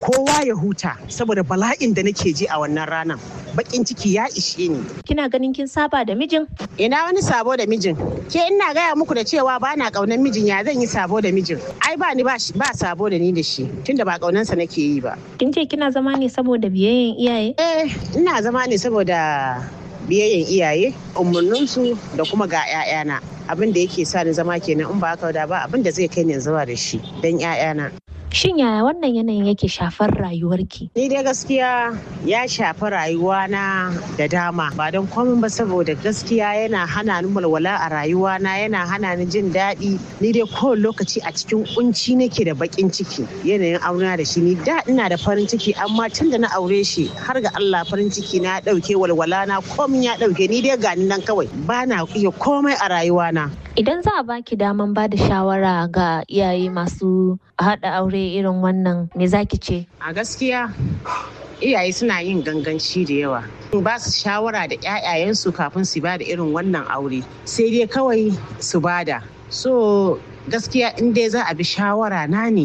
kowa ya huta saboda bala'in da nake ji a wannan ranar bakin ciki ya ishe ni Kina ganin kin saba da mijin? ina wani sabo da mijin ke ina gaya muku da cewa ba na kaunan mijin ya zan yi sabo da mijin ai ba ni ba shi- ba sabo da ni da shi tunda ba kaunansa nake yi ba Kin ce kina zama ne saboda biyayyen iyaye? eh ina zama ne saboda biyayyen iyaye umarninsu da kuma ga 'ya'yana abin da yake sa ni zama kenan in ba haka da ba abin da zai kai ni zuwa da shi don 'ya'yana Shin yaya wannan yanayin yake shafar rayuwarki? Ni dai gaskiya ya shafi rayuwana da dama ba don komai ba saboda gaskiya yana hana ni walwala a rayuwana yana hana ni jin daɗi ni dai kowane lokaci a cikin kunci nake da bakin ciki yanayin auna da shi ni da ina da farin ciki amma tun da na aure shi har ga Allah farin ciki na ɗauke walwala na komai ya ɗauke ni dai gani nan kawai ba na iya komai a rayuwana. Idan za a baki daman ba da shawara ga iyaye masu haɗa aure irin wannan me zaki ce? A gaskiya iyaye suna yin ganganci da yawa. Ba su shawara da 'ya'yayensu kafin su ba da irin wannan aure. Sai dai kawai su bada. So gaskiya in dai za a bi shawara na ne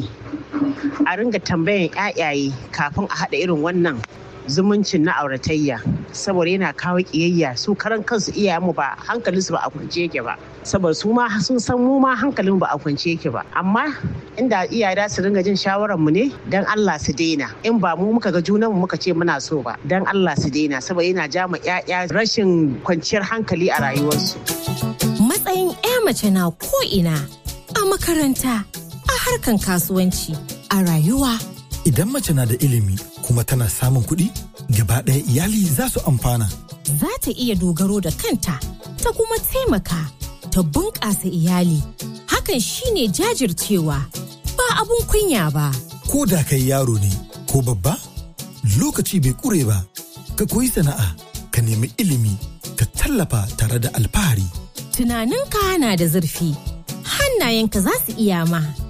a ringa tambayan 'ya'yaye kafin a haɗa irin wannan zumuncin na auratayya saboda yana kawo kiyayya su karan kansu iyayenmu ba hankalinsu ba a kwance yake ba saboda su ma sun san mu ma hankalin ba a kwance yake ba amma inda iyaye da su ringa jin shawaran mu ne dan Allah su daina in ba mu muka ga junan mu muka ce muna so ba dan Allah su daina saboda yana ja ma ƴaƴa rashin kwanciyar hankali a rayuwarsu Matsayin 'ya mace na ko'ina a makaranta, a harkan kasuwanci, a rayuwa. Idan mace na da ilimi kuma tana samun kuɗi, gaba ɗaya iyali za su amfana. Za ta iya dogaro da kanta, ta kuma taimaka, ta bunƙasa iyali. Hakan shine jajircewa, ba abun kunya ba. Ko da kai yaro ne ko babba, lokaci bai ƙure ba. Ka koyi sana'a, ka nemi ilimi, ka tallafa tare da alfahari. Tunaninka na da zurfi, hannayenka za su iya ma.